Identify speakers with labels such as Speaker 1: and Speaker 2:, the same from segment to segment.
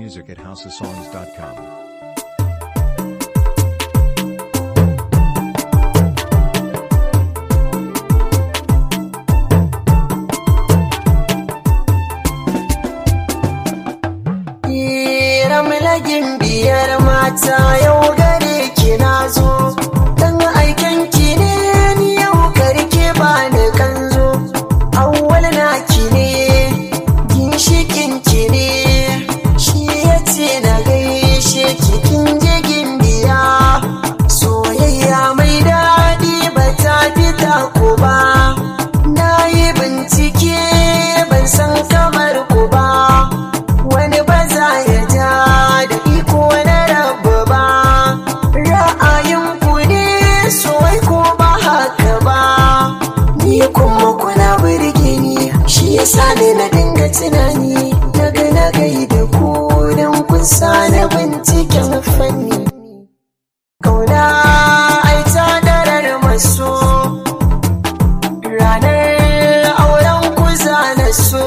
Speaker 1: music at houseofsongs.com.
Speaker 2: ramlagin biyar mata yau gare ki na zo dan aiken ki ne ni yau karke ba ni kanzo awwal na ki ne ginshikin ki ne shi yace na gaishe ki kin je gimbiya soyayya mai daɗi ba ta fita ku ba na yi bincike ban san kamar ku ba wani ba za ya ja da iko na rabu ba ra'ayin ku ne soyi ko ba haka ba ni kuma kuna burge ni shi yasa ne na dinga tunani daga na gai da ku don kun sa na binciken fanni kauna ai ta darar maso ranar auren ku za na so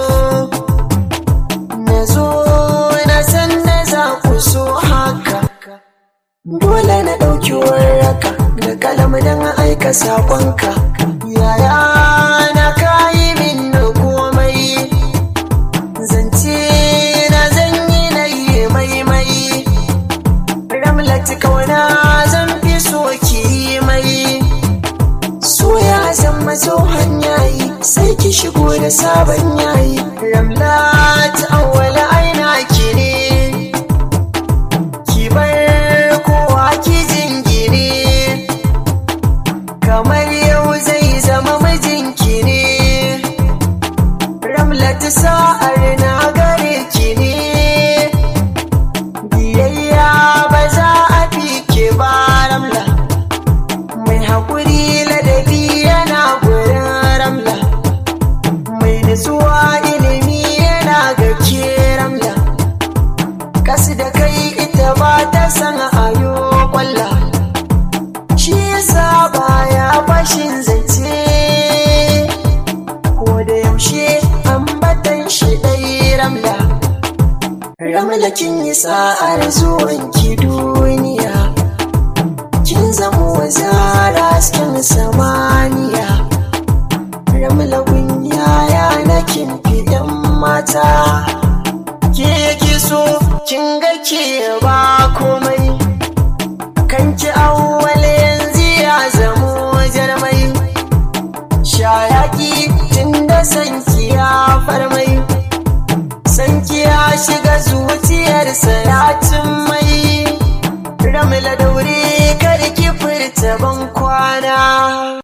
Speaker 2: na zo na san da za ku so haka dole na ɗauki warraka da kalam don aika saƙonka yaya na kayi min na komai zance na zanyi na yi maimai ramlati kauna zan fi so ki yi mai soya zan mazo hanyayi sai ki shigo da sabon yayi ramlat awwala aina ki ne ki bar kowa ki jingine kamar yau zai zama mijinki ne ramlat sa'ar na gare ki ne biyayya ba za a fi ke ba ramla mai haƙuri ladabi yana gurin ramla mai nutsuwa ilimi yana ga ke ramla kasu da kai ita ba ta san ayo kwalla shi yasa baya fashin zance ko da yaushe ambatan shi ɗai ramla ramla kin yi sa'ar zuwan ki duniya kin zamo zara hasken samaniya ramla yaya na kin fidan mata ke ki so kin ga ke ba komai kan ki awwal yanzu ya zamo jarmai shayaki tun da sanki ya farmai sanki ya shiga zuciyar salatin mai ramla daure karki